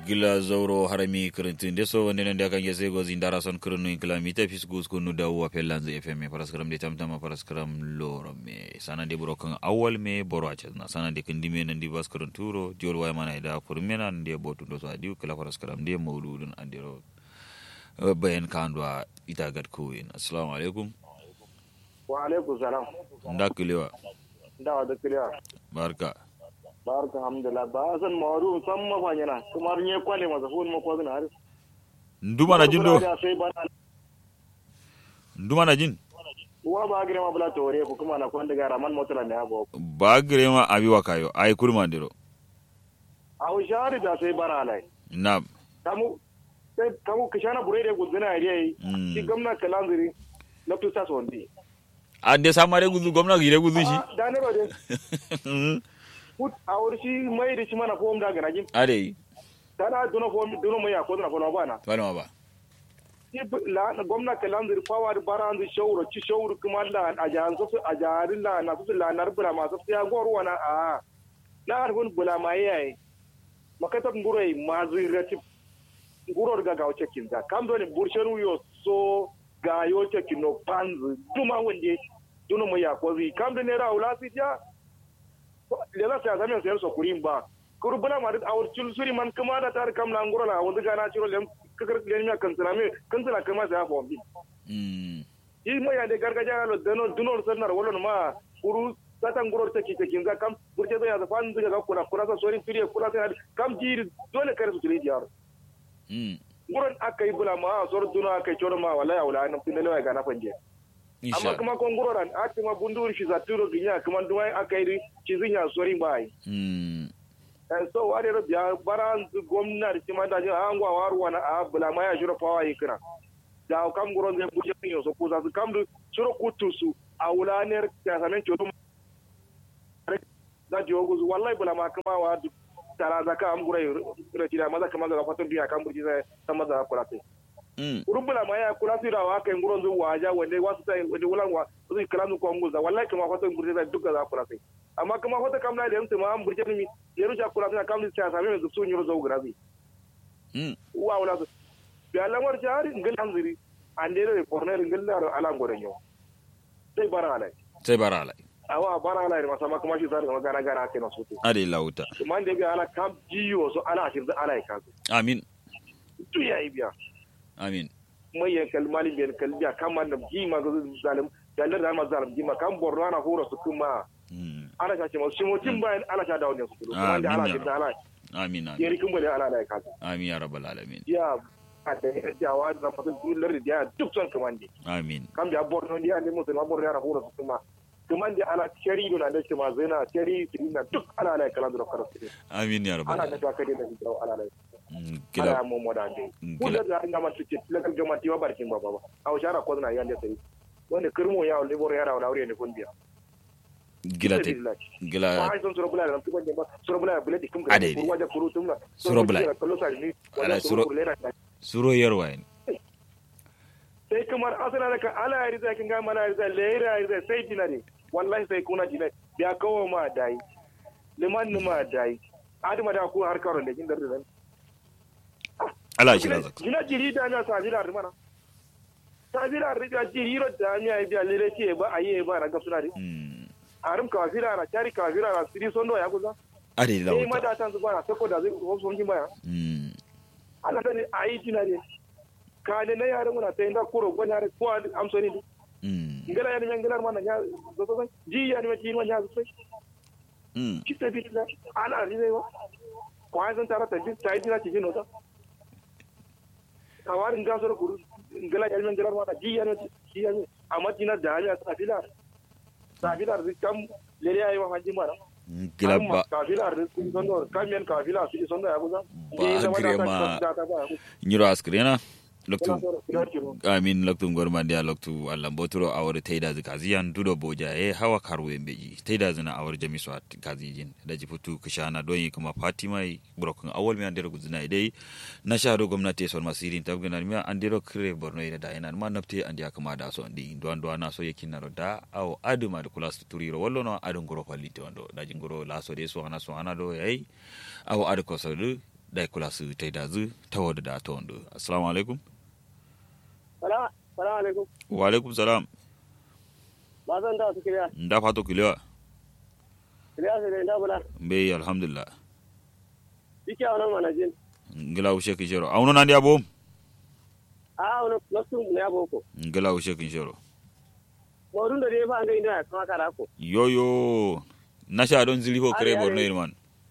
gila zauro harami kirintin deso wonde nan da kan yese go zindara son kirinu in kilamita fis gus kunu da wa pelanzu fm paraskram de tamtama paraskram loro me sana de buro kan awal me boro a na sana de kindi me nan di bas kirin turo diol way mana da kurmena de botu do so adi kala paraskram de mawludun andiro bayan kandwa ita gad kuwin assalamu alaikum wa alaikum salam nda kilewa da wa da kiliya barka barka alhamdulillah ba san maru san mafanyana kuma nye kwale masa fun ma kwazina har nduma na jin do Da sai bana nduma na jin wa ba gire ma bula tore ko kuma na kwanda gara man motala ne abo ba girema abi wakayo ay kurma ndiro aw shari da sai bara lai na kamu sai kamu kishana burede gudina yayi Mm. shi gamna kalanziri na tusa sondi ande samare gudu gomna gire gudu shi Ah, da ne ba de put awur shi mai da shi mana fom da gana jin ade tana duno fom duno mai ko na fona bana bana ba shi la gwamna kalanzir fawa da baranzu shawuro ci shawuro kuma la a jahan su a jaharin la na su la nar bula masu ya gor wana a na arfin bula ma yayi makatab ngurai mazu rati nguror ga ga wace kinza kam do ne burshen yo so ga yo ce kino panzu duma wande duno mu ya ko zi kam do ne ra ula si ja le la sa zamen sayar so kurin ba kuru bula ma da awur cul suri man kuma da tar kam na nguro la wanda ga na ciro lem kakar lem ya kansana me kansana kama sa fo bi mm yi mo ya de gargaja lo dano duno sanar wala ma kuru satan nguro ta kike kinga kam burje da ya da fan daga kula kula sa sori turi kula sa kam jiri dole kare su turi diyar mm nguron akai bula ma sor duno akai choro ma wala ya wala nan tin lewa ga na fanje amma insha kuma kon nguro ran ati ma bundur shi za turo ginya kuma duwai akai ri cizinya sori bai mm and so wari ro biya baran gwamnati ma da an gwa waru wana a bula ma ya shiro fawa yikira da kam guro zai buje yin so ko za su kam du shiro kutu su a wulaner ta sanan chodo da jogo zu wallahi bula ma kuma wa du tara zaka am guro ro tira maza kama ga fatan biya kam burji sai san maza kula sai mm urubula ma ya kula su da wa kai guro zu waja wanda wasu sai wanda wulan wa su kala nu ko nguza wallahi kuma fatan burji sai duka za kula sai amma kuma fata kam na da yanzu ma am burji mi yeru ja kula sai kam sai sami mai su nyuro zo grazi mm wa wala su bi alamar jari ngel hanziri andere re corner ngel la ala ngore nyo sai bara ala sai barala awa bara ala ma sama kuma shi zar ga gana gana kai na sutu ade lauta man da ga ala kam jiyo so ala shi ala ka amin tu ya ibiya amin mai yan kalmali biyan kalbiya kam man da ji ma ga zalim dalar da ma zalim ji ma kam borno ana horo su kuma mm ala ka ce ma shi mutum bayan ala ka dawo ne su kuma da ala Amin, shi da ala amin amin yeri kun bale ala ala ka amin ya rabbal alamin ya a da ya jawa da fatan dullar da ya duk son kamande amin kam da borno ndi ande musu ma borno yara hura su kuma kuma ndi ala shari do na da shi ma zena shari na duk ala ala kala da kara su amin ya rabbal ala da alamin ta kade da hijira ala ala Mm, ala gila mu mo da ande Mm, ko gila. da inda man tuke tilakal gama tiwa barkin baba ba aw shara ko na yande sai wanda kirmo ya wala bor yara wala wuri ne kun biya gila te gila ai son sura bula da tukon ba sura bula bula dikum Ade, ade. ga waje kuru tumna Sura bula. kallo sa ni Ala, wala sura- sura bula suro yarwa ne sai kamar asana da ka ala ya riza kin ga mana ya riza lera ya riza sai dinare wallahi sai kuna dinare ya kawo ma dai liman ni ma dai adama da ku har karo da kin da rizan ala shi razak gina jiri da na sabira da mana sabira riga jiri ro da mi ai biya lere ce ba ayi ba na gafsuna ri mm arum ka fira na tari ka fira na siri sondo ya kuza ade sai lauta mata tan zuwa na sako da zai ko son kin baya mm ana da ne ayi dinare ka ne na yaran muna sai da kuro ko na ko amsoni di mm ngala ya ni ngala mana ya zo zo ji ya ni ma ya zo mm ci tafi da ana rizai wa kwa zan tara tafi ta yi dina cikin nota kawarin gasar kuru ngala yalmen galar mata ji yana ji yana amma tina da hanya safila safila da kam lere ayi wa hanji mara gila ba kafila da sun son da kamiyan kafila su son da ya kuza Ba girma. nyiro askrena loktu amin loktu gormande a loktu allah botoro awore teydaji kasiyan duɗo boja e hawa karwe beji teydaji na awore jami so kasijin daji futu kishana doyi kuma fatima brokon awol mi andero guzina e dey nashado gomnati son masirin tabganan mi andero kre borno ene da enan ma nafte andi akama da so ndi do ando ana so yekinaro da aw aduma de kulas turiro wallo no ado ngoro fallite ondo daji ngoro laso de so ana so ana do yayi aw ado ko so da kula su taida zu ta wadda da ta wando assalamu alaikum Salamu alaikum. wa alaikum salam Ba zan da su kiriya. nda fato kilewa Kiriya su da inda bula. be alhamdulillah Biki a wannan manajin. ngila ushe kin shero auno nan dia bom A wani nasu ne ya boko. ngila ushe kin shero Maurin da dai ba an ga inda ya kama kara ko. yoyo nasha don zili ko kare Are, are. borno man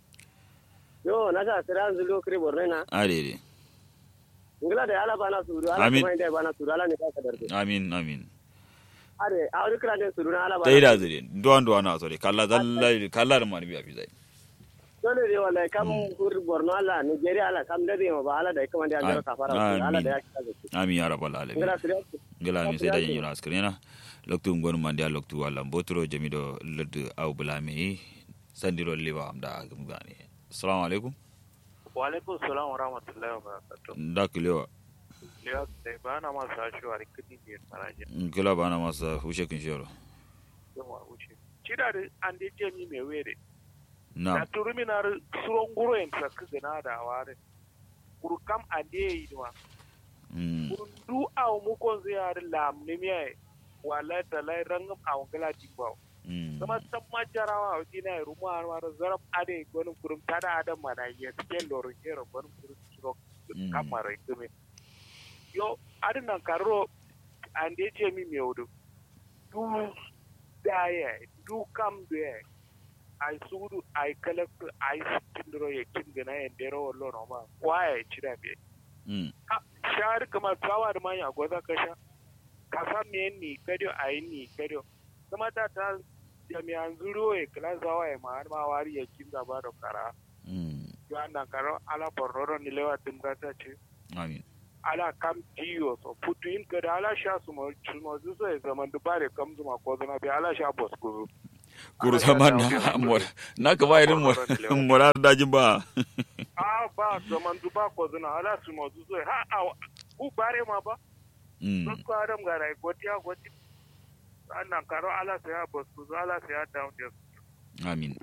Yo na ta kira an zulo kire borne na. ade de Ngila da ala bana suru ala Amin. kuma inda bana suru ala ne ka darbe. amin amin Are a wani kira da suru na ala bana. taida zu de duwan duwan na so de kalla zalla kalla da man biya fi zai Dole ne wallahi kam kur borno ala Nigeria ala kam da ma ba ala da kuma da ya ka fara. Amin. Ala da ya kira da. amin ya rabbal alamin Ngila kiriya. gila mi sai da yin yura askrena loktu ngon mandi a loktu wala mbotro jamido lod aw bulami sandiro liba amda gumgani assalamu alaikum wa alaikum salam wa rahmatullahi wa barakatuh nda kilewa liya sai ba na masu sashi wa rikidi biyar faraje kila bana masa hushe kin shero yawa wuce cida da an da jami mai were na na turumi na suron guro yin sakka gana da ware kuru kam an da yi ma mm kuru du aw mu kon zai yar lam ne miya wala da lai rangam aw gala dimba mm kuma san ma jarawa a dina ya rumu har mar zarab ade gwanin kurum tada adam mana ya tiken lorin jero gwanin kurum suro Mm. kamar itume yo adin nan karo an da ce mi mai wudu du daya du kam da ai sudu ai kalaktu ai tindiro ya kindina ya dero wallo no ma waya ya cira be mm ha shari kamar tawa da manya gwaza ka sha ka san me ni kadio ai ni kadio kuma ta ta jami'an zuro ya kala zawa ya ma har ma wari ya kinza ba da kara mm yo annan karo ala bororo ni lewa dimgata ce amin ala kam tiyo so putu in kada ala sha su mo chumo zu so e zaman du bare kam zu ma ko zana bi ala sha bos ku kuru Ala sama da na dawo mor na ka ba irin mor mora dajin ba a ba zaman du ba ko zana ala su mo zu so ha a u bare ma ba mm so ko adam ga rai goti ya goti annan karo ala sa ya bos ku ala sa ya down just amin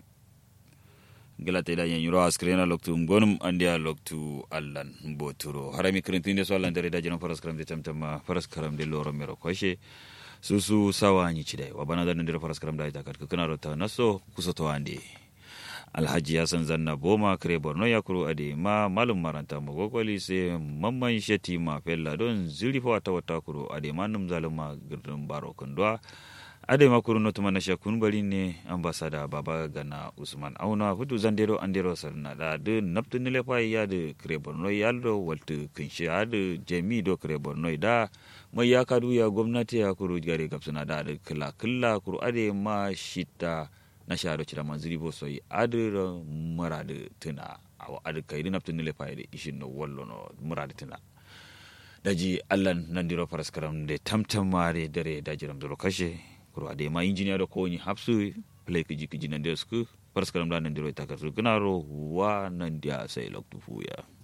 gila te da yen yuro askrena loktu ngonum andia loktu allan boturo harami krintinde so allan dare da jina faras karam de tamtama faras karam de loro mero koshe susu sawa ni chide wa bana da ndira faras karam da ita kat kana rota naso kusoto ande alhaji yasan zanna boma kare borno ya kuro ade ma malum maranta mo gogoli se mamman sheti ma fella don zili fa wata wata kuro ade ma num zaluma girdin baro kundwa ade makuru no tuma na shakun bari ne ambasada baba gana usman auna hudu zandero andero sarna da de naptu nile fa ya de kre borno yaldo waltu kinshi ade jemi do kre borno da mai ya kadu ya gwamnati ya kuru gare gapsuna da ade kila kila kuru ade ma shita na sharo cira manziri bo soyi ade ro murade tuna awa ade kayri naptu nile fa de ishin no wallo no murade tuna daji allan nandiro paraskaram de tamtamare dare dajiram doro kashe kuro ade ma injiniya da kowani hapsu play kiji kiji nan da su paraskaram da nandiro ita karsu gnaro wa nan dia sai loktu fuya